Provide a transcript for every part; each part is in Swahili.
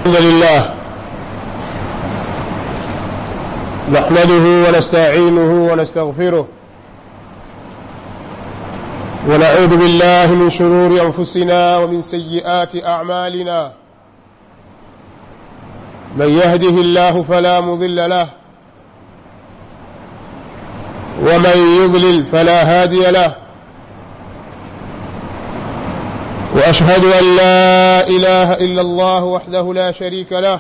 الحمد لله نحمده ونستعينه ونستغفره ونعوذ بالله من شرور انفسنا ومن سيئات اعمالنا من يهده الله فلا مضل له ومن يضلل فلا هادي له واشهد ان لا اله الا الله وحده لا شريك له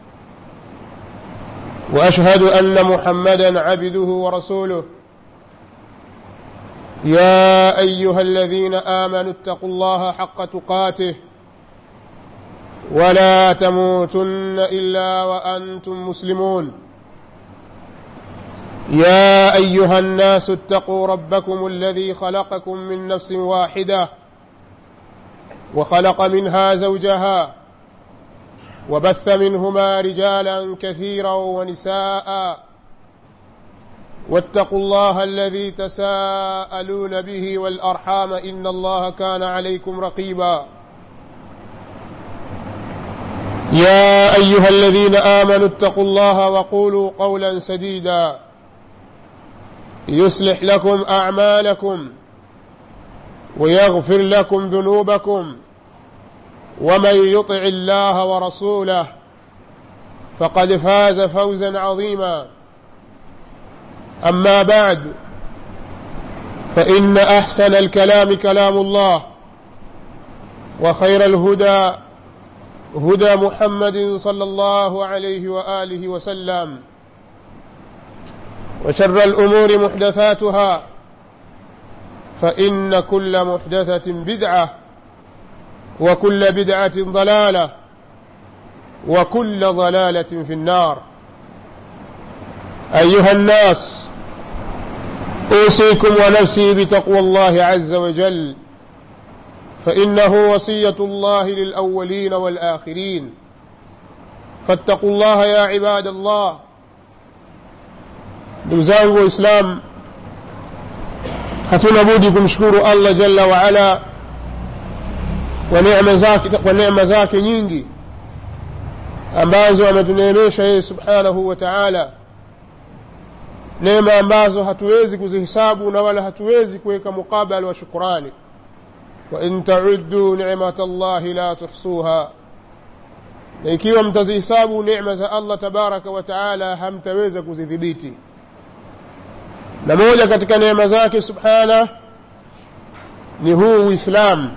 واشهد ان محمدا عبده ورسوله يا ايها الذين امنوا اتقوا الله حق تقاته ولا تموتن الا وانتم مسلمون يا ايها الناس اتقوا ربكم الذي خلقكم من نفس واحده وخلق منها زوجها وبث منهما رجالا كثيرا ونساء واتقوا الله الذي تساءلون به والارحام ان الله كان عليكم رقيبا يا ايها الذين امنوا اتقوا الله وقولوا قولا سديدا يصلح لكم اعمالكم ويغفر لكم ذنوبكم ومن يطع الله ورسوله فقد فاز فوزا عظيما اما بعد فان احسن الكلام كلام الله وخير الهدى هدى محمد صلى الله عليه واله وسلم وشر الامور محدثاتها فان كل محدثه بدعه وكل بدعه ضلاله وكل ضلاله في النار ايها الناس اوصيكم ونفسي بتقوى الله عز وجل فانه وصيه الله للاولين والاخرين فاتقوا الله يا عباد الله ndugu zangu waislamu hatuna budi kumshukuru allah jalla waala kwa neema zake kwa neema zake nyingi ambazo ametuneemesha yeye subhanahu wa taala neema ambazo hatuwezi kuzihisabu na wala hatuwezi kuweka mukabala wa shukurani wain tauddu nimat llahi la tuhsuha na ikiwa mtazihisabu neema za allah tabaraka wa taala hamtaweza kuzidhibiti na moja katika neema zake subhana ni huu uislamu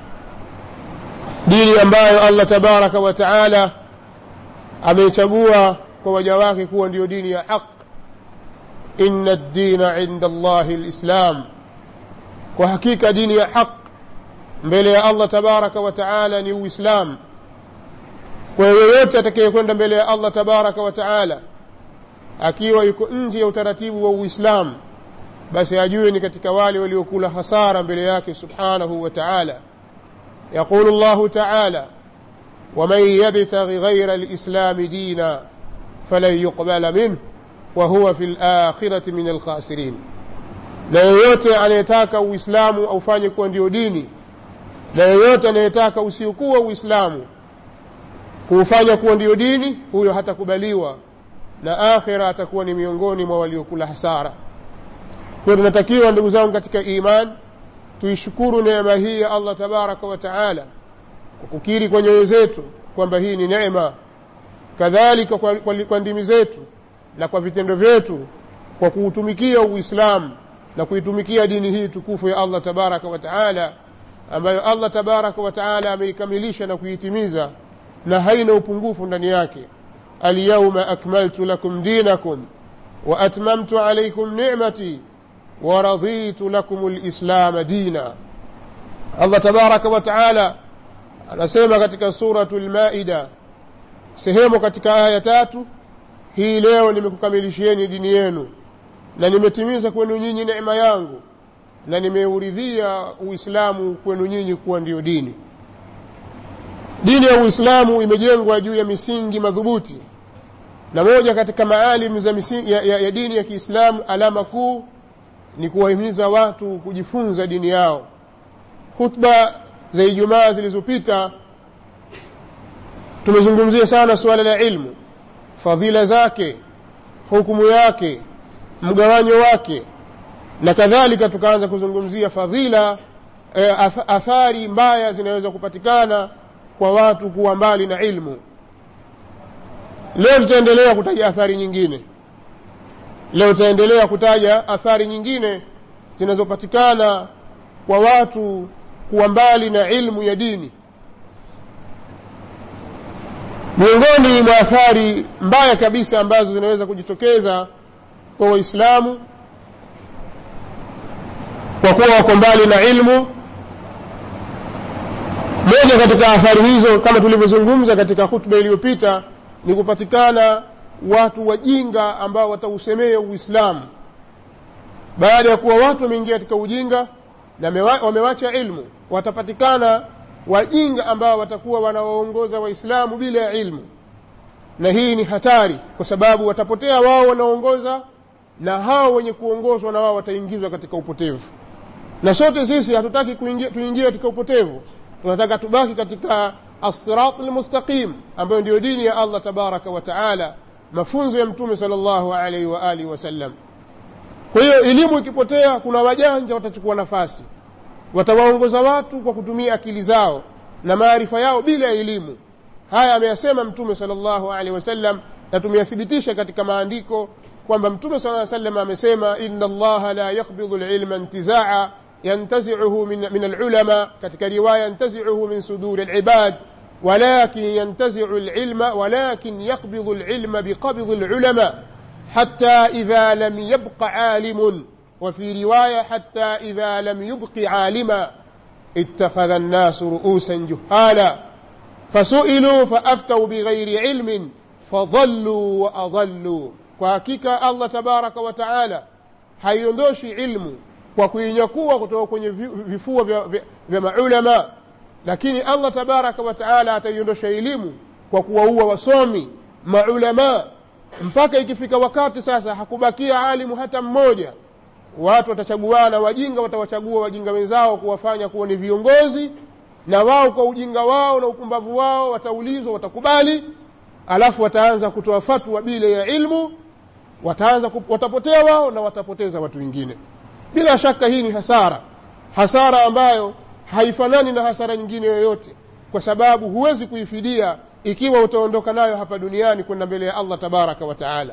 dini ambayo allah tabaraka wa taala ameichagua kwa waja wake kuwa ndiyo dini ya haq ina ddina inda llahi lislam kwa hakika dini ya haq mbele ya allah tabaraka wa taala ni uislamu kwa yoyote atakayekwenda mbele ya allah tabaraka wa taala akiwa yuko nje ya utaratibu wa uislamu basi ajue ni katika wale waliokula hasara mbele yake subhanahu wa taala يقول الله تعالى ومن يبتغ غير الإسلام دينا فلن يقبل منه وهو في الآخرة من الخاسرين na yeyote anayetaka uislamu aufanye kuwa ndio dini na yeyote anayetaka usiokuwa uislamu kuufanya kuwa ndio dini huyo hatakubaliwa na akhira atakuwa ni miongoni mwa waliokula hasara kwayo tunatakiwa ndugu zangu katika imani tuishukuru neema hii ya allah tabaraka wa taala kwa kukiri kwa nyoyo zetu kwamba hii ni neema kadhalika kwa, kwa, kwa ndimi zetu na kwa vitendo vyetu kwa kuutumikia uislamu na kuitumikia dini hii tukufu ya allah tabaraka wa taala ambayo allah tabaraka wa taala ameikamilisha na kuitimiza na haina upungufu ndani yake alyauma akmaltu lakum dinakum wa atmamtu alaikum nicmati ورضيت لكم الإسلام دينا الله تبارك وتعالى anasema katika suratu lmaida sehemu katika aya tatu hii leo nimekukamilishieni dini yenu na nimetimiza kwenu nyinyi neema yangu na nimeuridhia uislamu kwenu nyinyi kuwa ndiyo dini dini ya uislamu imejengwa juu ya misingi madhubuti na moja katika maalim za misingi, ya, ya, ya dini ya kiislamu alama kuu ni kuwahimiza watu kujifunza dini yao khutba za ijumaa zilizopita tumezungumzia sana suala la ilmu fadhila zake hukumu yake mgawanyo wake na kadhalika tukaanza kuzungumzia fadhila e, athari mbaya zinaweza kupatikana kwa watu kuwa mbali na ilmu leo tutaendelea kutaja athari nyingine leo tutaendelea kutaja athari nyingine zinazopatikana kwa watu kuwa mbali na ilmu ya dini miongoni mwa athari mbaya kabisa ambazo zinaweza kujitokeza kwa waislamu kwa kuwa wako mbali na ilmu moja katika athari hizo kama tulivyozungumza katika hutuba iliyopita ni kupatikana watu wajinga ambao watausemea uislamu baada ya kuwa watu wameingia katika ujinga na wamewacha ilmu watapatikana wajinga ambao watakuwa wanawaongoza waislamu bila ya ilmu na hii ni hatari kwa sababu watapotea wao wanaongoza na hao wenye kuongozwa na wao wataingizwa katika upotevu na sote sisi hatutaki tuingie katika upotevu tunataka tubaki katika الصراط المستقيم ambayo ndiyo dini ya Allah tabaraka wa taala mafunzo ya mtume sallallahu alaihi wa alihi wasallam kwa hiyo elimu ikipotea kuna wajanja watachukua nafasi watawaongoza watu kwa kutumia akili zao na maarifa yao bila ya elimu haya ameyasema mtume sallallahu alaihi wasallam na tumeyathibitisha katika maandiko kwamba mtume sallallahu alaihi wasallam amesema inna allaha la yaqbidhu alilma intizaa ينتزعه من من العلماء كتك رواية ينتزعه من صدور العباد ولكن ينتزع العلم ولكن يقبض العلم بقبض العلماء حتى إذا لم يبق عالم وفي رواية حتى إذا لم يبق عالما اتخذ الناس رؤوسا جهالا فسئلوا فأفتوا بغير علم فضلوا وأضلوا وحقيقة الله تبارك وتعالى haiondoshi ilmu kwa kuinyakua kutoka kwenye vifua vya, vya, vya maulama lakini allah tabaraka wa taala ataiondosha elimu kwa kuwaua wasomi maulama mpaka ikifika wakati sasa hakubakia alimu hata mmoja watu watachaguana wajinga watawachagua wajinga wenzao kuwafanya kuwa ni viongozi na wao kwa ujinga wao na upumbavu wao wataulizwa watakubali alafu wataanza kutoa fatwa bila ya ilmu wataanza watapotea wao na watapoteza watu wengine bila shaka hii ni hasara hasara ambayo haifanani na hasara nyingine yoyote kwa sababu huwezi kuifidia ikiwa utaondoka nayo hapa duniani kwenda mbele ya allah tabaraka wa taala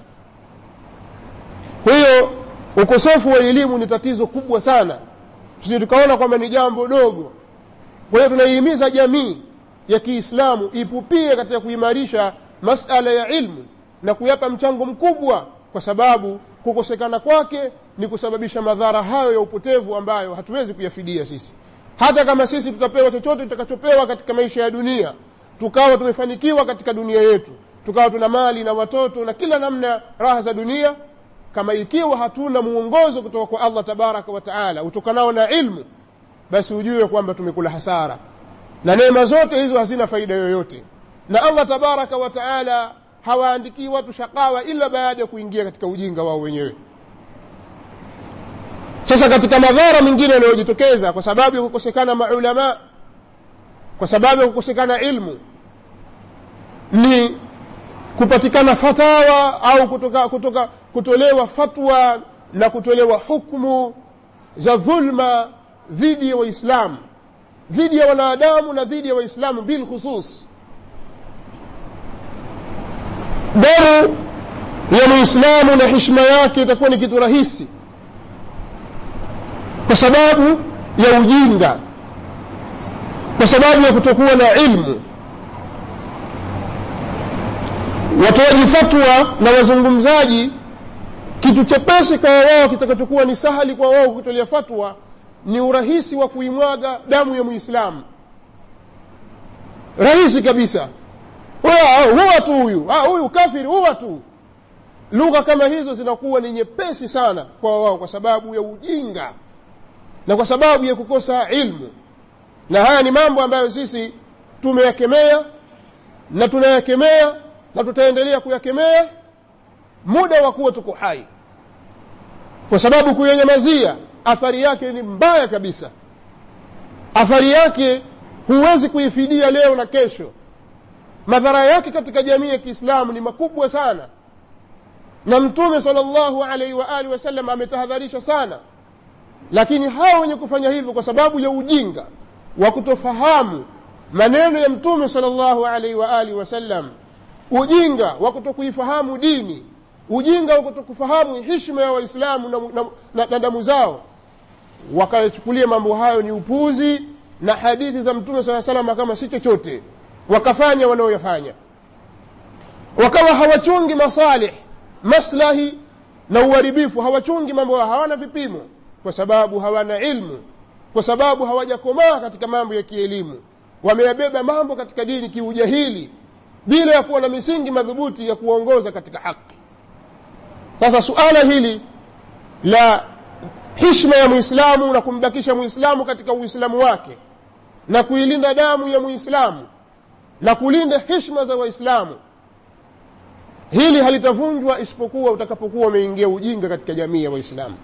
kwa hiyo ukosefu wa elimu ni tatizo kubwa sana tusije tukaona kwamba ni jambo dogo kwa hiyo tunaihimiza jamii ya kiislamu ipupie katika kuimarisha masala ya ilmu na kuyapa mchango mkubwa kwa sababu kukosekana kwake ni kusababisha madhara hayo ya upotevu ambayo hatuwezi kuyafidia sisi hata kama sisi tutapewa chochote tutakachopewa katika maisha ya dunia tukawa tumefanikiwa katika dunia yetu tukawa tuna mali na watoto na kila namna raha za dunia kama ikiwa hatuna muongozo kutoka kwa allah tabaraka wa taala utokanao na ilmu basi ujue kwamba tumekula hasara na neema zote hizo hazina faida yoyote na allah tabaraka wa taala hawaandikii watu shakawa ila baada ya kuingia katika ujinga wao wenyewe sasa katika madhara mengine yanayojitokeza kwa sababu ya kukosekana maulama kwa sababu ya kukosekana ilmu ni kupatikana fatawa au kutoka, kutoka kutolewa fatwa na kutolewa hukmu za dhulma dhidi ya waislamu dhidi ya wanadamu na dhidi ya waislamu bilkhusus damu ya muislamu na hishma yake itakuwa ni kitu rahisi kwa sababu ya ujinga kwa sababu ya kutokuwa na ilmu watoaji fatwa na wazungumzaji kitu chepesi kwa wao kitakachokuwa ni sahali kwa wao kutolea fatwa ni urahisi wa kuimwaga damu ya muislamu rahisi kabisa huwa tu huyu huyu kafiri huwa tu lugha kama hizo zinakuwa ni nyepesi sana kwa wao kwa sababu ya ujinga na kwa sababu ya kukosa ilmu na haya ni mambo ambayo sisi tumeyakemea na tunayakemea na tutaendelea kuyakemea muda wa kuwa tuko hai kwa sababu kuyenyamazia athari yake ni mbaya kabisa athari yake huwezi kuifidia leo na kesho madhara yake katika jamii ya kiislamu ni makubwa sana na mtume sal llahu alaihi waalihi wasallam ametahadharisha sana lakini hawa wenye kufanya hivyo kwa sababu ya ujinga wa kutofahamu maneno ya mtume sal llahu alaihi waalihi wasallam ujinga wa kutokuifahamu dini ujinga wa kutokufahamu hishma ya waislamu na, na, na, na damu zao wakachukulia mambo hayo ni upuzi na hadithi za mtume saa salama kama si chochote wakafanya wanaoyafanya wakawa hawachungi masalih maslahi na uharibifu hawachungi mambo hawana vipimo kwa sababu hawana ilmu kwa sababu hawajakomaa katika mambo ya kielimu wameyabeba mambo katika dini kiujahili bila ya kuwa na misingi madhubuti ya kuongoza katika haki sasa suala hili la hishma ya mwislamu na kumbakisha mwislamu katika uislamu wake na kuilinda damu ya mwislamu na kulinda hishma za waislamu hili halitavunjwa isipokuwa utakapokuwa umeingia ujinga katika jamii ya waislamu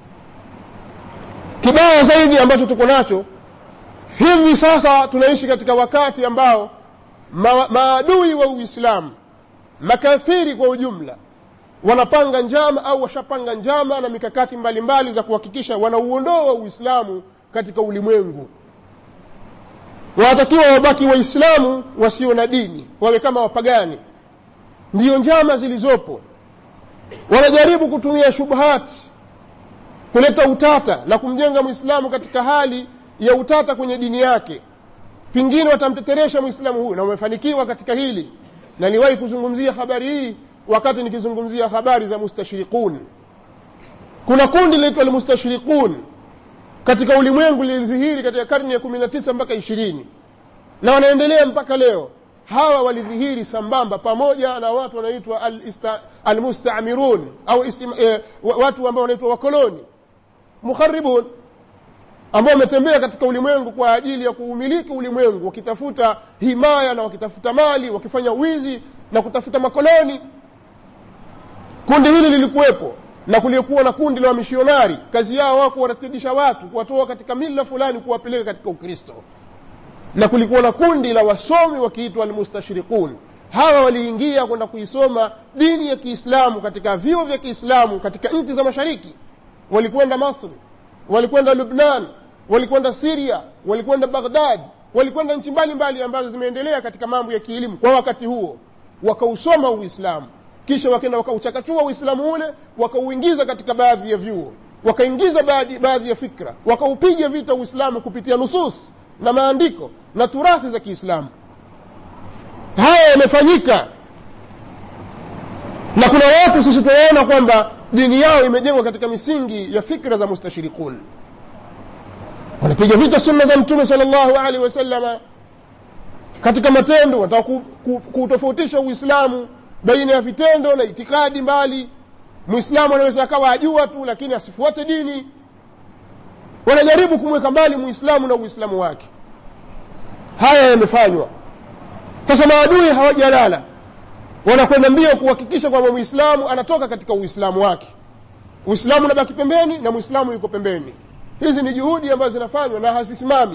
kibaya zaidi ambacho tuko nacho hivi sasa tunaishi katika wakati ambao ma, maadui wa uislamu makafiri kwa ujumla wanapanga njama au washapanga njama na mikakati mbalimbali mbali za kuhakikisha wanauondoa uislamu katika ulimwengu wanatakiwa wabaki waislamu wasio na dini wawe kama wapagani ndiyo njama zilizopo wanajaribu kutumia shubhati kuleta utata na kumjenga mwislamu katika hali ya utata kwenye dini yake pengine watamteteresha mwislamu huyu na wamefanikiwa katika hili na niwahi kuzungumzia habari hii wakati nikizungumzia habari za mustashriqun kuna kundi linaitwa almustashriqun katika ulimwengu lilidhihiri katika karne ya kumi na tisa mpaka ishirini na wanaendelea mpaka leo hawa walidhihiri sambamba pamoja na watu wanaitwa almustamirun au istima, eh, watu ambao wanaitwa wakoloni mukharibun ambao wametembea katika ulimwengu kwa ajili ya kuumiliki ulimwengu wakitafuta himaya na wakitafuta mali wakifanya wizi na kutafuta makoloni kundi hili lilikuwepo na kuliokuwa na kundi la wamishionari kazi yao wao kuwaratibisha watu kuwatoa katika mila fulani kuwapeleka katika ukristo na kulikuwa na kundi la wasomi wakiitwa almustashriqun hawa waliingia kwenda kuisoma dini ya kiislamu katika vyuo vya kiislamu katika nchi za mashariki walikwenda masri walikwenda lubnan walikwenda siria walikwenda baghdad walikwenda nchi mbalimbali ambazo zimeendelea katika mambo ya kielimu kwa wakati huo wakausoma uislamu kisha wakenda wakauchakachua uislamu ule wakauingiza katika baadhi ya vyuo wakaingiza baadhi, baadhi ya fikra wakaupiga vita uislamu kupitia nusus na maandiko na turathi za kiislamu haya yamefanyika na kuna watu sisi tunaona kwamba dini yao imejengwa katika misingi ya fikra za mustashirikun wanapiga vita sunna za mtume sal llahu alehi wasalama katika matendo wanataka kutofautisha uislamu baina ya vitendo na itikadi mbali mwislamu anaweza akawa ajua tu lakini asifuate dini wanajaribu kumweka mbali muislamu na uislamu wake haya yamefanywa sasa maadui hawajalala wanakwenda mbio kuhakikisha kwamba mwislamu anatoka katika uislamu wake uislamu unabaki pembeni na mwislamu yuko pembeni hizi ni juhudi ambazo zinafanywa na hazisimami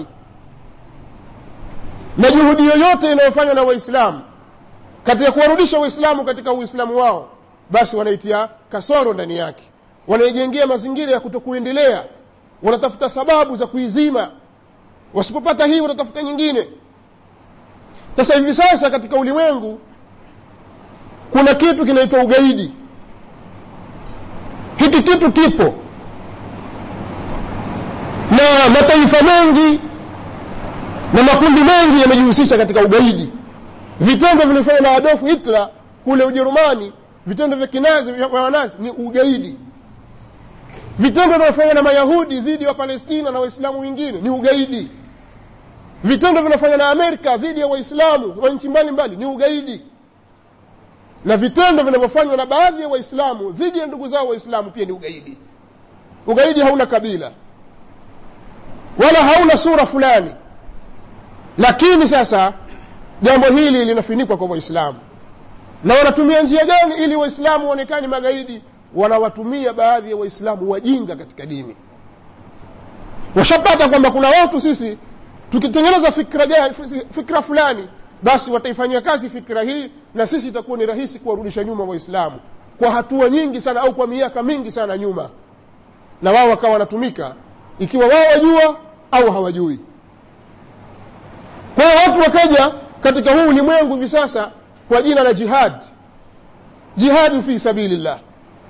na juhudi yoyote inayofanywa na waislamu katika kuwarudisha waislamu katika uislamu wao basi wanaitia kasoro ndani yake wanaijengea mazingira ya kutokuendelea wanatafuta sababu za kuizima wasipopata hii wanatafuta nyingine sasa hivi sasa katika ulimwengu kuna kitu kinaitwa ugaidi hiki kitu kipo na mataifa mengi na makundi mengi yamejihusisha katika ugaidi vitendo vilivyofanywa na adolf hitler kule ujerumani vitendo vya kinazi vya wanazi ni ugaidi vitendo vinavyofanywa na mayahudi dhidi ya wapalestina na waislamu wengine ni ugaidi vitendo vinafanywa na amerika dhidi ya waislamu wa nchi mbalimbali ni ugaidi na vitendo vinavyofanywa na baadhi ya waislamu dhidi ya ndugu zao waislamu pia ni ugaidi ugaidi hauna kabila wala hauna sura fulani lakini sasa jambo hili linafinikwa kwa waislamu na wanatumia njia gani ili waislamu waonekane magaidi wanawatumia baadhi ya waislamu wajinga katika dini washapata kwamba kuna watu sisi tukitengeneza fikra, gani, fikra fulani basi wataifanyia kazi fikira hii na sisi itakuwa ni rahisi kuwarudisha nyuma waislamu kwa hatua nyingi sana au kwa miaka mingi sana nyuma na wao wakawa wanatumika ikiwa wao wajua au hawajui kwa hiyo watu wakaja katika huu ulimwengu hivi sasa kwa jina la jihad jihadi fi sabilillah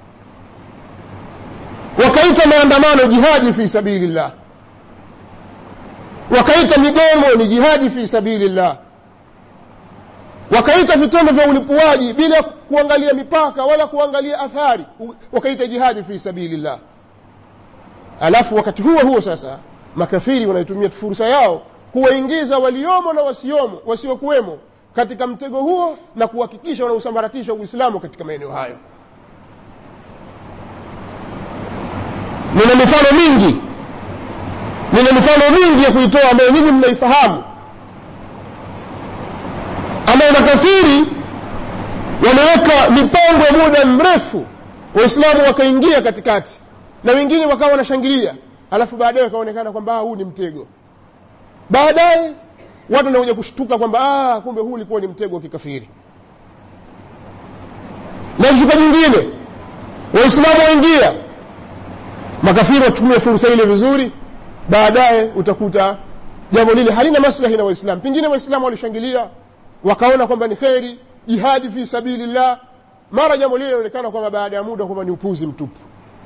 wakaita maandamano jihadi fi sabilillah wakaita migomo ni jihadi fi sabilillah wakaita vitendo vya ulipuaji bila kuangalia mipaka wala kuangalia athari wakaita jihadi fi sabilillah alafu wakati huo huo sasa makafiri wanaitumia fursa yao kuwaingiza waliomo na wasiomo wasiokuwemo katika mtego huo na kuhakikisha wanausambaratisha uislamu katika maeneo hayo nina mifano mingi nina mifano mingi ya kuitoa ambayo nyinyi mnaifahamu ambayo makafiri wameweka mipango ya muda mrefu waislamu wakaingia katikati na wengine wakawa wanashangilia alafu baadaye wakaonekana kwamba huu ni mtego baadaye watu wanakuja kushtuka kwamba ah, kumbe huu ulikuwa ni mtego wa kikafiri na shuka jingine waislamu waingia makafiri watumia fursa ile vizuri baadaye utakuta jambo lile halina maslahi na waislamu pengine waislamu walishangilia wakaona kwamba ni kheri jihadi fi sabilillah mara jambo lile linaonekana kwamba baada ya muda kwamba ni upuzi mtupu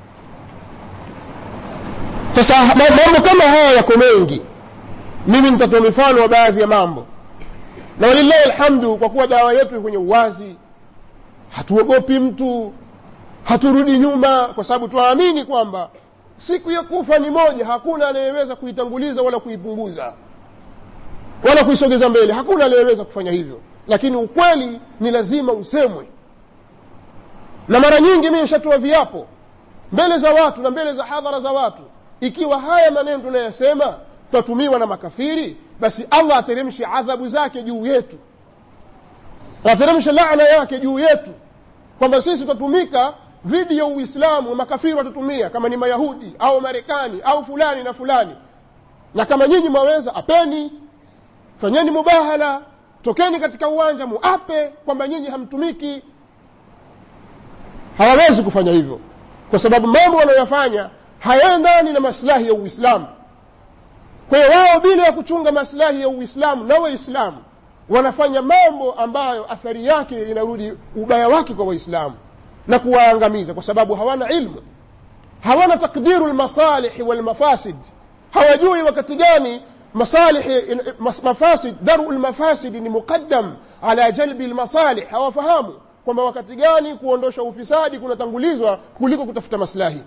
sasa mambo kama haya yako mengi mimi nitatoa mifano wa baadhi ya mambo na walillahi alhamdu kwa kuwa dawa yetu kwenye uwazi hatuogopi mtu haturudi nyuma kwa sababu twaamini kwamba siku ya kufa ni moja hakuna anayeweza kuitanguliza wala kuipunguza wala kuisogeza mbele hakuna anayeweza kufanya hivyo lakini ukweli ni lazima usemwe na mara nyingi mimi nishatoa viapo mbele za watu na mbele za hadhara za watu ikiwa haya maneno tunayasema twatumiwa na makafiri basi allah ateremshe adhabu zake juu yetu ateremshe laana yake juu yetu kwamba sisi tutatumika dhidi ya uislamu makafiri watatumia kama ni mayahudi au marekani au fulani na fulani na kama nyinyi mwaweza apeni fanyeni mubahala tokeni katika uwanja muape kwamba nyinyi hamtumiki hawawezi kufanya hivyo kwa sababu mambo wanayoyafanya hayaendani na maslahi ya uislamu kwa hiyo wao bila ya kuchunga maslahi ya uislamu na waislamu wanafanya mambo ambayo athari yake inarudi ubaya wake kwa waislamu na kuwaangamiza kwa sababu hawana ilmu hawana takdiru lmasalihi walmafasid hawajui wakati gani masalihi mafasid daru lmafasidi ni muqaddam ala jalbi lmasalih hawafahamu kwamba wakati gani kuondosha ufisadi kunatangulizwa kuliko kutafuta maslahi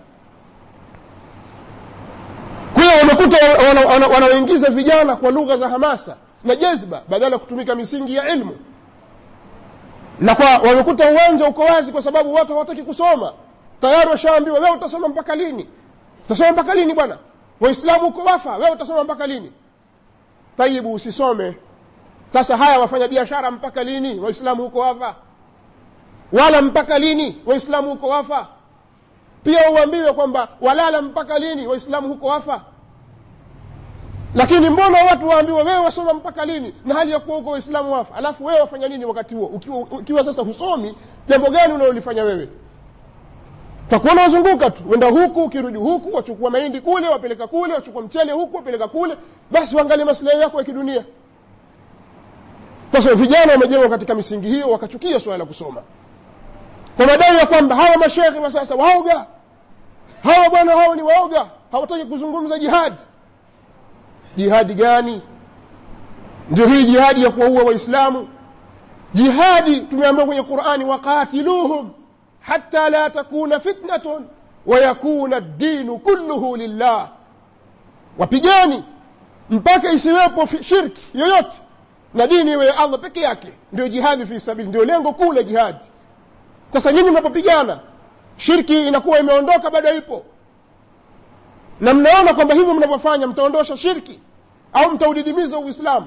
kwa hiyo wamekuta wanaoingiza vijana kwa lugha za hamasa na jezba badala ya kutumika misingi ya ilmu na kwa wamekuta uwanja uko wazi kwa sababu watu hawataki kusoma tayari washaambiwa wewe utasoma mpaka lini utasoma mpaka lini bwana waislamu uko wafa wewe utasoma mpaka lini tayibu usisome sasa haya wafanya biashara mpaka lini waislamu huko wafa wala mpaka lini waislamu huko wafa pia uambiwe kwamba walala mpaka lini waislamu huko wafa lakini mbona watu waambiwe wewe wasoma mpaka lini na hali ya kuwa huko waislamu wafa alafu wewe wafanya nini wakati huo ukiwa, ukiwa sasa husomi jambo gani unalolifanya wewe takuona wazunguka tu wenda huku ukirudi huku wachukua mahindi kule wapeleka kule wachukua mchele huku wapeleka kule basi waangalie maslahi yako ya kidunia sasa vijana wamejengwa katika misingi hiyo wakachukia swala la kusoma kwa madai ya kwamba hawa mashekhe wa sasa waoga hawa bwana hawa ni waoga hawataki kuzungumza jihadi jihadi gani ndio hii jihadi ya kuwaua waislamu jihadi tumeambiwa kwenye qurani waqatiluhum hata la takuna fitnatun wayakuna ddinu kulluhu lillah wapigani mpaka isiwepo shirki yoyote na dini iwe ya allah peke yake ndio jihadi fi sabili ndio lengo kuu la jihadi sasa nyinyi mnapopigana shirki inakuwa imeondoka bado ipo na mnaona kwamba hivyo mnavyofanya mtaondosha shirki au mtaudidimiza uislamu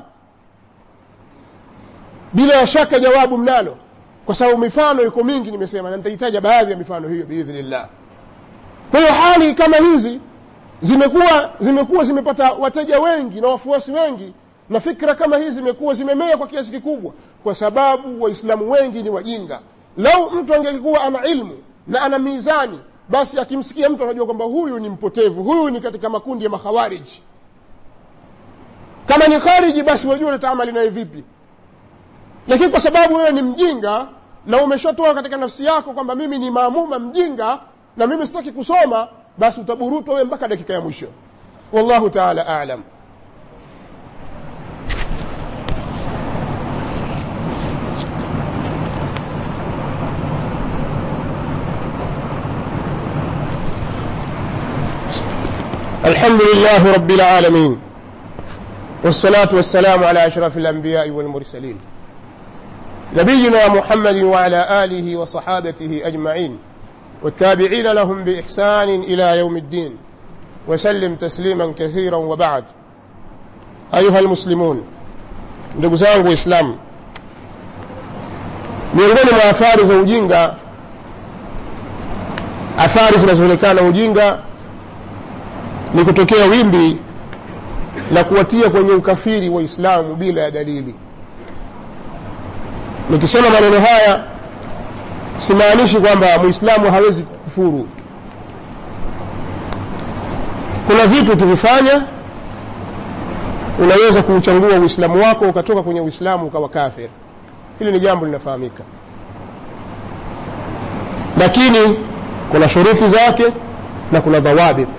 bila ya shaka jawabu mnalo kwa sababu mifano iko mingi nimesema na nitahitaja baadhi ya mifano hiyo biidhnillah kwa hiyo hali kama hizi zimekuwa zimekuwa zimepata wateja wengi na wafuasi wengi na fikra kama hizi zimekuwa zimemea kwa kiasi kikubwa kwa sababu waislamu wengi ni wajinga lau mtu angelikuwa ana ilmu na ana mizani basi akimsikia mtu anajua kwamba huyu ni mpotevu huyu ni katika makundi ya makhawariji kama ni khariji basi wajua utaamali naye vipi lakini kwa sababu wewe ni mjinga na umeshatoa katika nafsi yako kwamba mimi ni maamuma mjinga na mimi sitaki kusoma basi utaburutwa wewe mpaka dakika ya mwisho wallahu taala alam الحمد لله رب العالمين والصلاة والسلام على أشرف الأنبياء والمرسلين نبينا محمد وعلى آله وصحابته أجمعين والتابعين لهم بإحسان إلى يوم الدين وسلم تسليما كثيرا وبعد أيها المسلمون ndugu zangu waislamu miongoni mwa athari za ujinga athari zinazoonekana ujinga ni kutokea wimbi la kuwatia kwenye ukafiri waislamu bila ya dalili nikisema maneno haya simaanishi kwamba mwislamu hawezi kukufuru kuna vitu ukivifanya unaweza kuuchangua uislamu wako ukatoka kwenye uislamu ukawa kafir hili ni jambo linafahamika lakini kuna shuruti zake na kuna dhawabit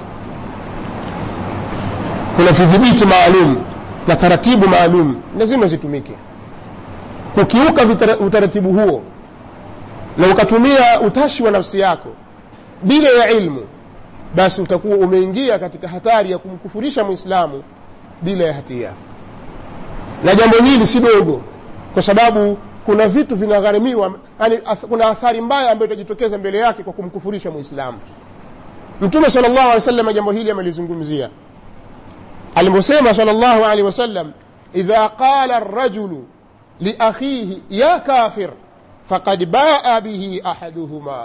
kuna vidhibiti maalum na taratibu maalum lazima zitumike kukiuka utaratibu huo na ukatumia utashi wa nafsi yako bila ya ilmu basi utakuwa umeingia katika hatari ya kumkufurisha mwislamu bila ya hatia na jambo hili si dogo kwa sababu kuna vitu vinagharimiwa yani kuna athari mbaya ambayo itajitokeza mbele yake kwa kumkufurisha mwislamu mtume sal llahu alih wasallam jambo hili amelizungumzia aliposema sal llahu alehi wasallam idha qala rajulu liakhihi ya kafir faqad baa bihi ahaduhuma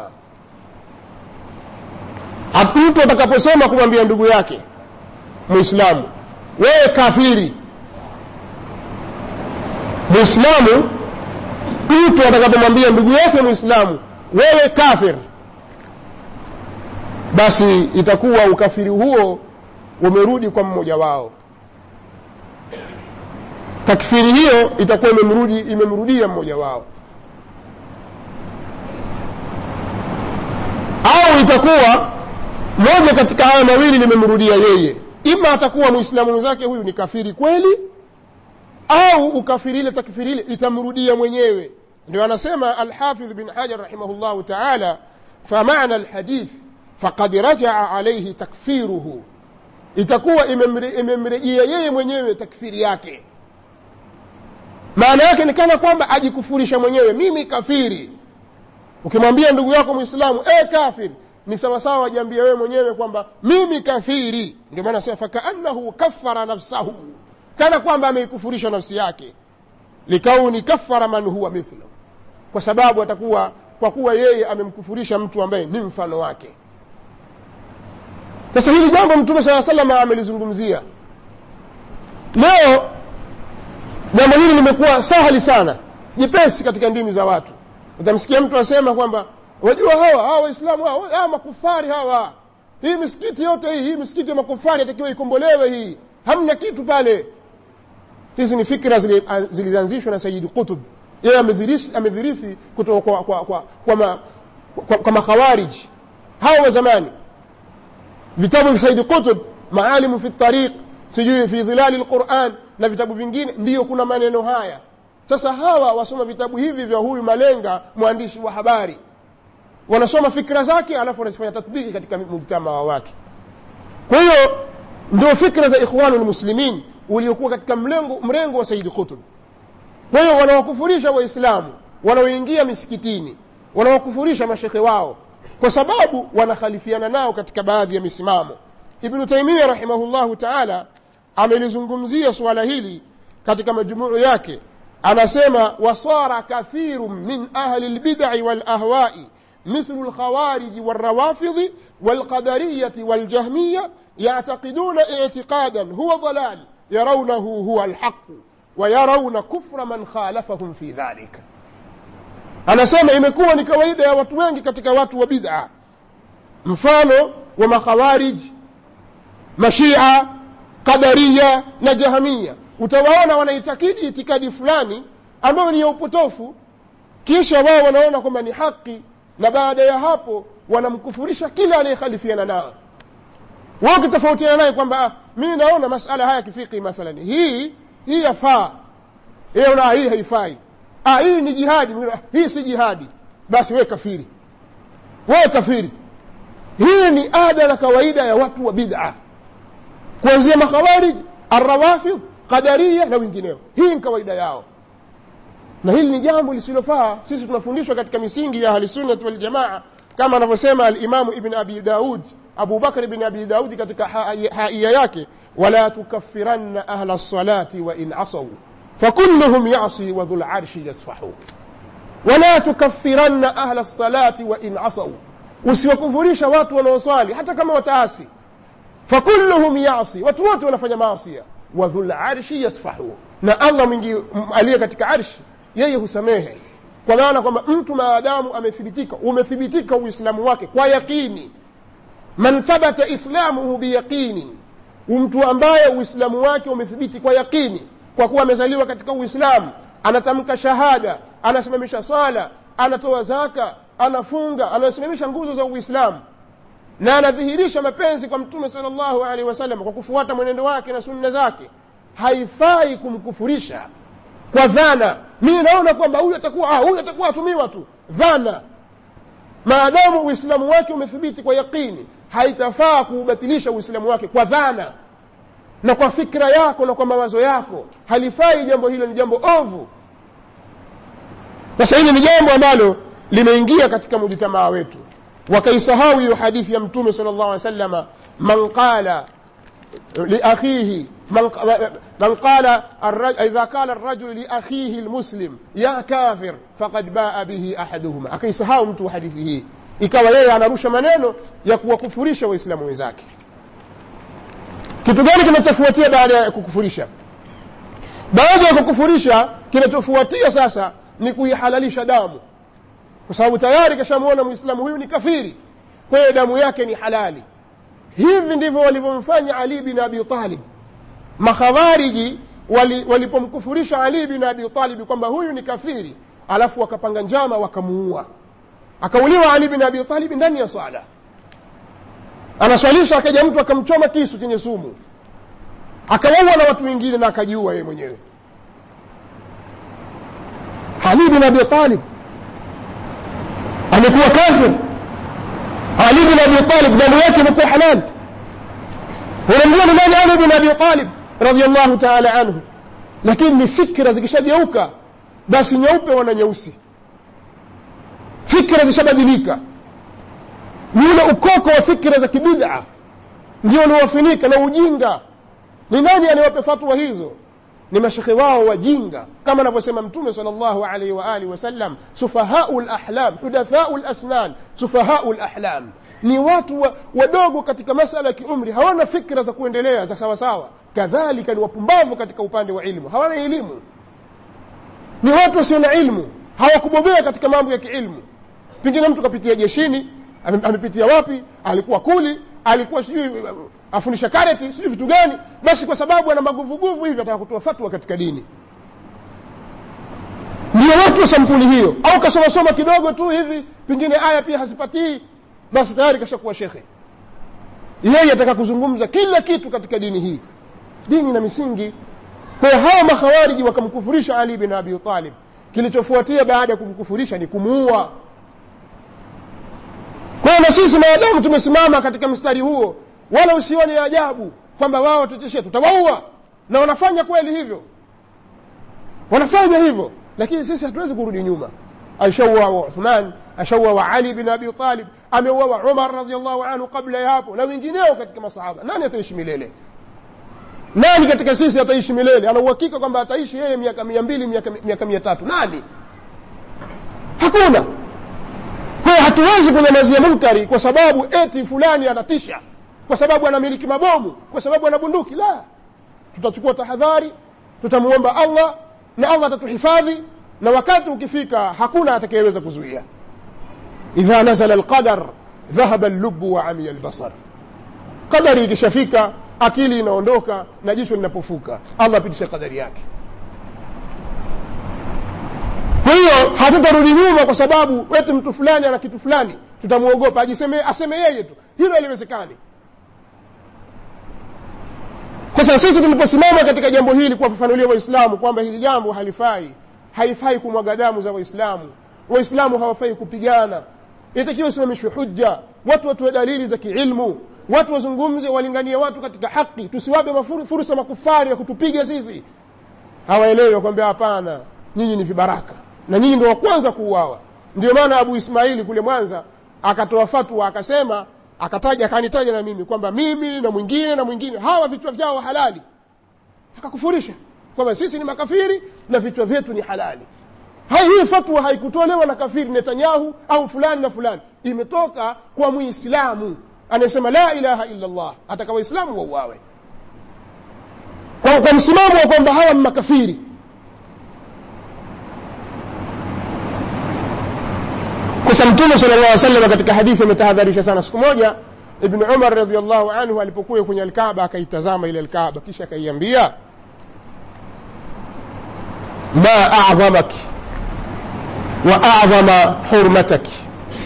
mtu atakaposema kumwambia ndugu yake mwislamu wewe kafiri mwislamu mtu atakapomwambia ndugu yake mwislamu wewe kafir basi itakuwa ukafiri huo umerudi kwa mmoja wao takfiri hiyo itakuwa imemrudi imemrudia mmoja wao au itakuwa moja katika haya mawili limemrudia yeye ima atakuwa mwislamu mwenzake huyu ni kafiri kweli au ukafiri ile takfiri ile itamrudia mwenyewe ndio anasema alhafidh bin hajar rahimahullahu taala famana alhadith faqad rajaa alaihi takfiruhu itakuwa imemrejea yeye mwenyewe takfiri yake maana yake ni kana kwamba ajikufurisha mwenyewe mimi kafiri ukimwambia ndugu yako mwislamu e kafiri ni sawasawa wajiambia wewe mwenyewe kwamba mimi kafiri ndio maana sema fakaannahu kafara nafsahu kana kwamba ameikufurisha nafsi yake likauni kafara man huwa mithlu kwa sababu atakuwa kwa kuwa yeye amemkufurisha mtu ambaye ni mfano wake sasa hili jambo mtume saa salama amelizungumzia leo jambo hili limekuwa sahali sana jepesi katika ndimi za watu utamsikia mtu asema kwamba wajua hawa hawa waislamu hawa, hawa makufari hawa hii misikiti yote hii hii misikiti ya makufari atakiwa ikombolewe hii hamna kitu pale hizi ni fikra zilizoanzishwa na sayidi qutub yeye amedhirithi kutoka kwa, kwa, kwa, kwa, ma, kwa, kwa makhawariji hawa wa zamani vitabu vya saidi qutub maalimu fi tariq sijui fi dhilali lquran na vitabu vingine ndiyo kuna maneno haya sasa hawa wasoma vitabu hivi vya huyu malenga mwandishi wa habari wanasoma fikra zake alafu wanazifanya tatbiki katika mujtama wa watu kwa hiyo ndio fikra za ikhwanu lmuslimin uliokuwa katika mlengo, mrengo wa saidi qutub kwa hiyo wanawakufurisha waislamu wanaoingia misikitini wanawakufurisha mashekhe wao kwa sababu wanakhalifiana nao katika baadhi ya misimamo ibnu taimia rahimahullahu taala amelizungumzia suala hili katika majumuu yake anasema wasara kathiru min ahli lbidai walahwai مثل الخوارج والروافض والقدرية والجهمية يعتقدون اعتقادا هو ضلال yarawnahu huwa alhaqu wa yarawna kufra man khalafahum fi dhalika anasema imekuwa ni kawaida ya watu wengi katika watu wa bid'a mfano wa makhawarij mashia qadariya na jahamia utawaona wanaitakidi itikadi fulani ambayo ni ya upotofu kisha wao wanaona kwamba ni haki na baada ya hapo wanamkufurisha kila anayekhalifiana nao wao ukitofautiana naye kwamba mimi naona masala haya kifiki mathalan hii hii yafaa yeye una hii haifai ah hii ni jihadi hii si jihadi basi wewe kafiri wewe kafiri hii ni ada na kawaida ya watu wa bid'a kuanzia makhawarij arrawafid qadariya na wengineo hii ni kawaida yao na hili ni jambo lisilofaa sisi tunafundishwa katika misingi ya ahlisunnati waljamaa kama anavyosema alimamu ibn abi daud abu bakr ibn abi daudi katika haiya yake wala tukaffiranna ahla lsalati wain asau fakulluhum yasi wa dhu larshi yasfahu wala tukaffiranna ahla lsalati wain asau usiwakufurisha watu wanaoswali hata kama wataasi fakulluhum yasi watu wote wanafanya maasia wa dhu larshi yasfahu na allah mwingi aliye katika arshi yeye husamehe kwa maana kwamba mtu maadamu amethibitika umethibitika uislamu wake kwa yaqini man thabata islamuhu biyaqinin mtu ambaye uislamu wake umethibiti kwa yaqini kwa kuwa amezaliwa katika uislamu anatamka shahada anasimamisha swala anatoa zaka anafunga anasimamisha nguzo za uislamu na anadhihirisha mapenzi kwa mtume sal llahu alehi wasallam kwa kufuata mwenendo wake na sunna zake haifai kumkufurisha kwa dhana mimi naona kwamba huyu atakuwa ah, huyu atakuwa atumiwa tu dhana maadamu uislamu wake umethibiti kwa yaqini haitafaa kuubatilisha uislamu wake kwa dhana na kwa fikra yako na kwa mawazo yako halifai jambo hilo ni jambo ovu sasa hili ni jambo ambalo limeingia katika mujitamaa wetu wakaisahau hiyo hadithi ya mtume sal llahu alih salama man qala liakhihi من من قال الرجل إذا قال الرجل لأخيه المسلم يا كافر فقد باء به أحدهما akaisahau mtu hadithi hii ikawa yeye anarusha maneno ya kuwakufurisha waislamu wenzake kitu gani kinachofuatia baada ya kukufurisha baada ya kukufurisha kinachofuatia sasa ni kuihalalisha damu kwa sababu tayari kashamwona mwislamu huyu ni kafiri kwa hiyo damu yake ni halali hivi ndivyo walivyomfanya ali bin abi talib makhawariji walipomkufurisha wali ali bin abi talibi kwamba huyu ni kafiri alafu wakapanga njama wakamuua akauliwa ali bin abi talibi ndani ya sala anaswalisha akaja mtu akamchoma kisu chenye sumu akawaua na watu wengine na akajiua yeye mwenyewe ali bin abi talib amekuwa kafir ali bin abi talib damu yake imekuwa halali unamjua ni nani ali bin abi talib radiallahu taala anhu lakini ni fikra zikishageuka basi nyeupe wana nyeusi fikra zishabadilika yule ukoko wa fikra za kibid'a ndio uliowafinika na ujinga ni nani aniwape fatwa hizo ni mashekhe wao wajinga kama anavyosema mtume sal llahu alaihi waalihi wasallam sufahau lahlam hudathau lasnan sufahau lahlam ni watu wa, wadogo katika masala ya kiumri hawana fikra za kuendelea za sawasawa kadhalika ni wapumbavu katika upande wa ilmu hawana elimu ni watu wasio na ilmu hawakubobea katika mambo ya kiilmu pengine mtu kapitia jeshini amepitia wapi alikuwa kuli alikuwa sijui afundisha kareti sijui vitu gani basi kwa sababu ana maguvuguvu hivi ataka kutoa fatwa katika dini ndio watu wa sampuli hiyo au kasomasoma kidogo tu hivi pengine aya pia hazipatii basi tayari kashakuwa shekhe yeye ataka kuzungumza kila kitu katika dini hii dini na misingi kwa hiyo hawa makhawariji wakamkufurisha ali bin abi talib kilichofuatia baada ya kumkufurisha ni kumuua kwa hiyo na sisi maadamu tumesimama katika mstari huo wala usione ajabu kwamba wao wateteshia tutawaua na wanafanya kweli hivyo wanafanya hivyo lakini sisi hatuwezi kurudi nyuma ashauawa uthman ashauawa ali bin abi talib ameuawa umar radiallahu anhu kabla ya hapo na wengineo katika masahaba nani ataishi milele nani katika sisi ataishi milele ana uhakika kwamba ataishi yeye miaka mia mbili miaka, miaka mia tatu nani hakuna kwa hiyo hatuwezi kunyamazia munkari kwa sababu eti fulani anatisha kwa sababu anamiliki mabomu kwa sababu ana bunduki la tutachukua tahadhari tutamuomba allah na allah atatuhifadhi na wakati ukifika hakuna atakayeweza kuzuia idha nazala alqadar dhahaba allubu wa amiya albasar qadari ikishafika akili inaondoka na jicho linapofuka allah apitishe qadari yake kwa hiyo hatutarudi nyuma kwa sababu wetu mtu fulani ana kitu fulani tutamwogopa ajiseme aseme yeye tu hilo haliwezekani sasa sisi tuliposimama katika jambo hili kuwafafanulia waislamu kwamba hili jambo halifai haifai kumwaga damu za waislamu waislamu hawafai kupigana itakiwa isimamishwe hujja watu watoe dalili za kiilmu watu wazungumze walinganie watu katika haki tusiwape mafuru- fursa makufari ya kutupiga sisi hawaelewi wakwambia hapana nyinyi ni vibaraka na nyinyi ndio wa kwanza kuuawa ndio maana abu ismaili kule mwanza akatoa fatwa akasema akataja akanitaja na mimi kwamba mimi na mwingine na mwingine hawa vichwa vyao halali akakufurisha kwamba sisi ni makafiri na vichwa vyetu ni halali hai hii fatwa haikutolewa na kafiri netanyahu au fulani na fulani imetoka kwa muislamu anayesema la ilaha illa llah ataka waislamu wauawe kwa, kwa msimamo wa kwamba hawa ni makafiri sasa mtume sala llah salam katika hadithi ametahadharisha sana siku moja ibnu umar radiallahu anhu alipokuwa kwenye alkaaba akaitazama ile alkaaba kisha akaiambia ma adhamaki wa adhama hurmataki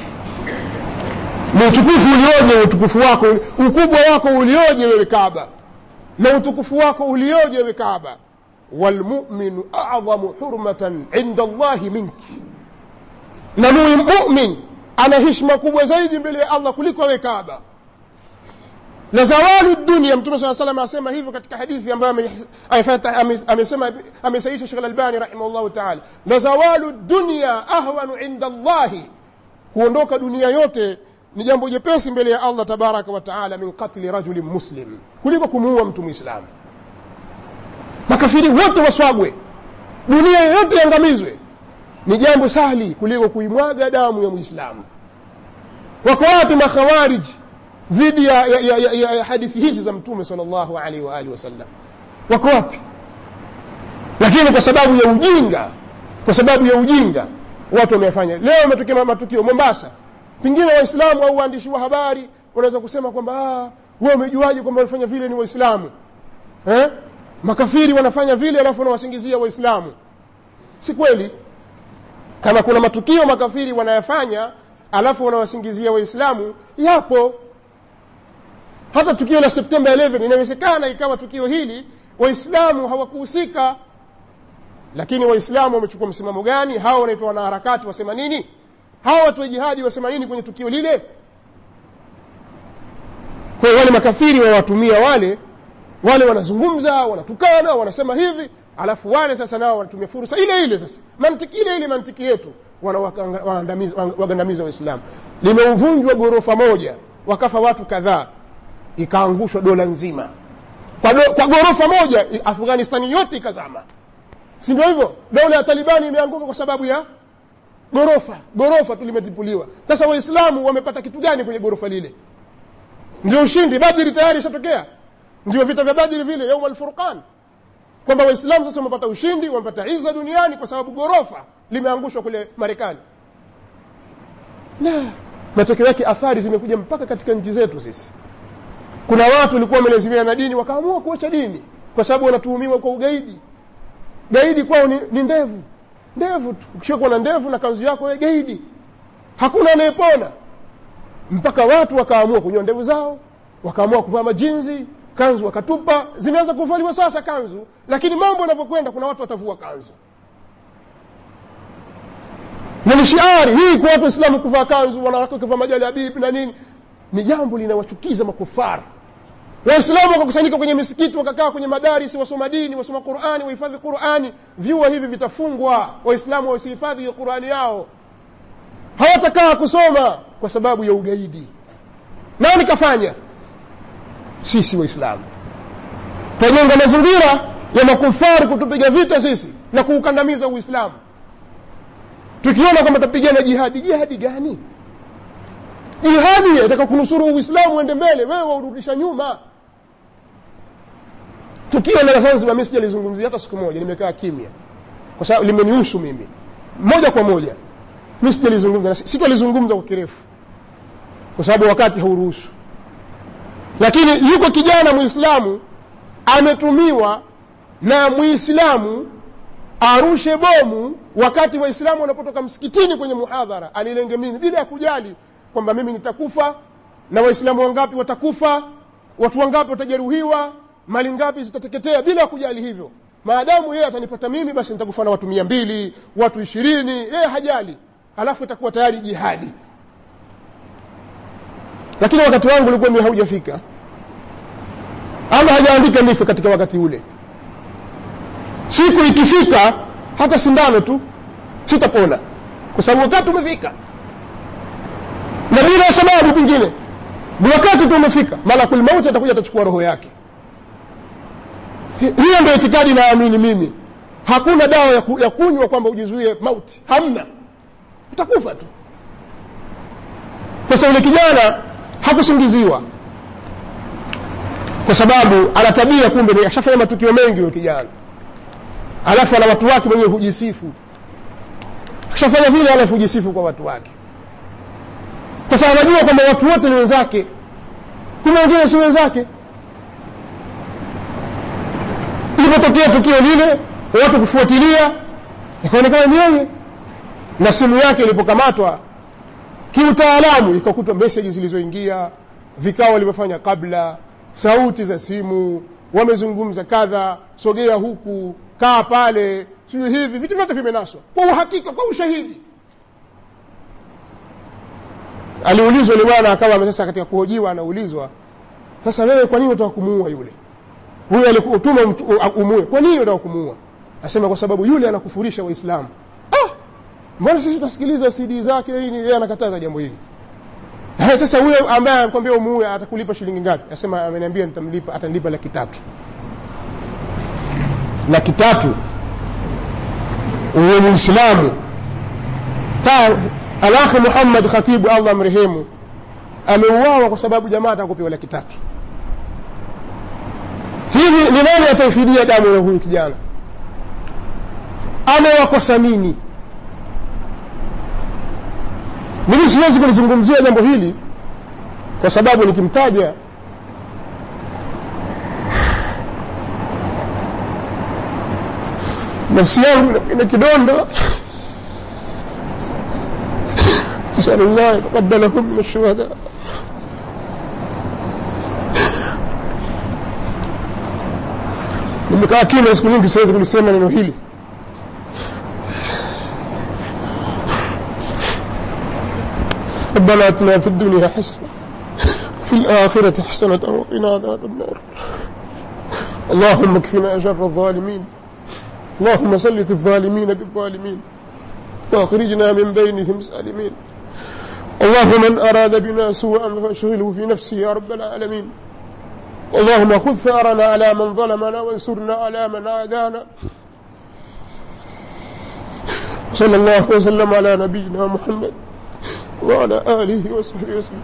ni utukufu ulioje utukufu wako ukubwa wako ulioje wewe kaaba na utukufu wako ulioje wewe kaaba walmuminu adhamu hurmatan inda allahi minki na mumin ana hishma kubwa zaidi mbele ya allah kuliko wewe kaaba na zawalu dunia mtume saa salam asema hivyo katika hadithi ambayo amesema amesaisha shekh lalbani rahimahullahu taala na zawalu dunia ahwanu inda allahi kuondoka dunia yote ni jambo jepesi mbele ya allah tabaraka wa taala min qatli rajulin muslim kuliko kumuua mtu mwislamu makafiri wote waswagwe dunia yote iangamizwe ni jambo sahli kuliko kuimwaga damu ya mwislamu wako wapi makhawariji dhidi ya, ya, ya, ya, ya hadithi hizi za mtume sal llahu alaihi waalihi wasallam wako wapi lakini kwa sababu ya ujinga kwa sababu ya ujinga watu wamefanya leo umetokea matukio mombasa pengine waislamu au waandishi wa habari wanaweza kusema kwamba we umejuaje kwamba wanafanya vile ni waislamu eh? makafiri wanafanya vile alafu wanawasingizia waislamu si kweli kama kuna matukio makafiri wanayafanya alafu wanawasingizia waislamu yapo hata tukio la septemba 11 inawezekana ikawa tukio hili waislamu hawakuhusika lakini waislamu wamechukua msimamo gani hawa wanaitwa wanaharakati wasema nini hawa watu wa jihadi wasema nini kwenye tukio lile kwa hiyo wale makafiri wawatumia wale wale wanazungumza wanatukana wanasema hivi alafu wale sasa nao wanatumia fursa ile ile sasa mantiki ile ile mantiki yetu wanawagandamiza waislamu limeuvunjwa ghorofa moja wakafa watu kadhaa ikaangushwa dola nzima kwa, do, kwa ghorofa moja afghanistani yote ikazama si ndio hivyo dola ya talibani imeanguka kwa sababu ya ghorofa ghorofa tu limetipuliwa sasa waislamu wamepata kitu gani kwenye ghorofa lile ndio ushindi badiri tayari ishatokea ndio vita vya badiri vile yauma alfurqan kwamba waislamu sasa wamepata ushindi wamepata iza duniani kwa sababu ghorofa limeangushwa kule marekani la matokeo yake athari zimekuja mpaka katika nchi zetu sisi kuna watu walikuwa wamelazimia na dini wakaamua kuacha dini kwa sababu wanatuhumiwa kwa ugaidi gaidi kwao ni, ni ndevu ndevu tu ukishakuwa na ndevu na kanzu yako we gaidi hakuna anayepona mpaka watu wakaamua kunyoa ndevu zao wakaamua kuvaa majinzi kanzu wakatupa zimeanza kuvaliwa sasa kanzu lakini mambo yanavyokwenda kuna watu watavua kanzu na ni shiari hii kwa watu waislamu kuvaa kanzu wanawake wakivaa majali habibi na nini ni jambo linawachukiza makufara waislamu wakakusanyika kwenye misikiti wakakaa kwenye madarisi wasoma dini wasoma qurani wahifadhi qurani vyuo hivi vitafungwa waislamu wasihifadhi hiyo qurani yao hawatakaa kusoma kwa sababu ya ugaidi nani kafanya sisi waislamu twajenga mazingira ya makufari kutupiga vita sisi na kuukandamiza uislamu tukiona kwamba tapigana jihadi jihadi gani jihadi yataka kunusuru uislamu uende mbele wewe waurudisha nyuma tukio la zanzibar mi sijalizungumzia hata siku moja nimekaa kimya kwa sababu limenihusu mimi moja kwa moja mi sijalizungumza na sitalizungumza kwa kirefu kwa sababu wakati hauruhusu lakini yuko kijana mwislamu ametumiwa na mwislamu arushe bomu wakati waislamu wanapotoka msikitini kwenye muhadhara anilenge mimi bila ya kujali kwamba mimi nitakufa na waislamu wangapi watakufa watu wangapi watajeruhiwa mali ngapi zitateketea bila ya kujali hivyo maadamu yeye atanipata mimi basi nitakufa na watu mia mbili watu ishirini yeye hajali alafu itakuwa tayari jihadi lakini wakati wangu ulikuwa mi haujafika allah hajaandika nife katika wakati ule siku ikifika hata sindano tu sitapona kwa sababu wakati umefika na bila sababu pengine ni wakati tu umefika malakul mauti atakuja atachukua roho yake hiyo ndio itikadi naamini mimi hakuna dawa ya, ku, ya kunywa kwamba ujizuie mauti hamna utakufa tu sasa yule kijana hakusingiziwa kwa sababu ana tabia kumbe ashafanya matukio mengi huyo kijana alafu ana watu wake mwenyewe hujisifu akishafanya vile alafu hujisifu kwa watu wake sasa anajua kwamba watu wote ni wenzake kumbe wengine si wenzake ilipotokea tukio lile watu kufuatilia ikaonekana ni yeye na simu yake ilipokamatwa kiutaalamu ikakutwa meseji zilizoingia vikao walivyofanya kabla sauti za simu wamezungumza kadha sogea huku kaa pale sijui hivi vitu vyote vimenaswa kwa uhakika kwa ushahidi aliulizwa yule bwana akawa sasa katika kuhojiwa anaulizwa sasa wewe kwa nini unataka kumuua yule huyo alikutuma umue kwa nini unataka kumuua asema kwa sababu yule anakufurisha waislamu ah mbona sisi tunasikiliza cd zake nini yeye anakataza jambo hili Haya, sasa huyo ambaye anakwambia umuue atakulipa shilingi ngapi asema ameniambia nitamlipa atanilipa laki tatu laki tatu uwe muislamu alakhi muhammad khatibu allah mrehemu ameuawa kwa sababu jamaa atakupewa laki tatu hivi ni nani ataifidia damu ya huyu kijana amewakosa nini mimi siwezi kulizungumzia jambo hili kwa sababu nikimtaja nafsi yangu ina kidonda نسأل الله يتقبلهم من الشهداء nimekaa kimya siku nyingi siwezi kulisema neno hili ربنا اتنا في الدنيا حسنه في الآخرة حسنة وقنا عذاب النار اللهم اكفنا شر الظالمين اللهم سلط الظالمين بالظالمين واخرجنا من بينهم سالمين اللهم من أراد بنا سوءا فاشغله في نفسه يا رب العالمين اللهم خذ ثارنا على من ظلمنا وانصرنا على من عادانا صلى الله وسلم على نبينا محمد وعلى آله وصحبه وسلم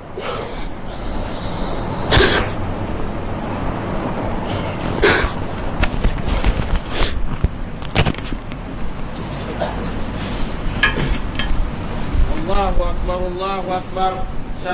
الله أكبر الله أكبر